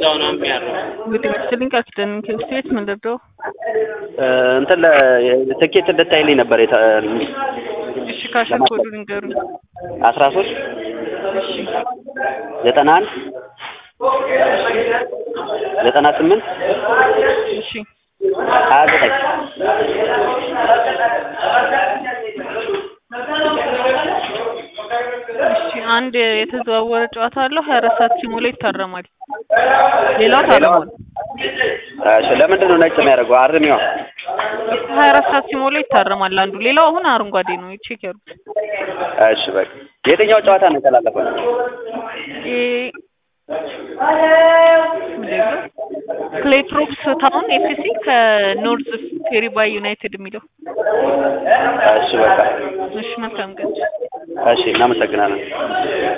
እዛው ነው የሚያርፈው። እንግዲህ መስልኝ ቃል ኪዳን ከብት ቤት ምን ልርዳው? እንትን ለ- ትኬት እንድታይልኝ ነበር የተ- እሺ ካሸር ኮዱ ንገሩኝ። አስራ ሶስት እሺ ዘጠና አንድ ዘጠና ስምንት እሺ ሀያ ዘጠኝ እሺ አንድ የተዘዋወረ ጨዋታ አለው ሀያ አራት ሰዓት ሲሞላ ይታረማል። ሌላው ታርሟል። እሺ ለምንድን ነው ነጭ የሚያደርገው? አርሚዋ ሀያ አራት ሰዓት ሲሞላ ይታረማል አንዱ። ሌላው አሁን አረንጓዴ ነው። ቼክ ያርጉት። እሺ በቃ የትኛው ጨዋታ ነው የተላለፈው? ይሄ ምንድን ነው? ክሌትሮፕስ ታውን ኤፍሲ ከኖርዝ ፌሪባይ ዩናይትድ የሚለው እሺ በቃ እሺ መልካም ቀን። እሺ እናመሰግናለን።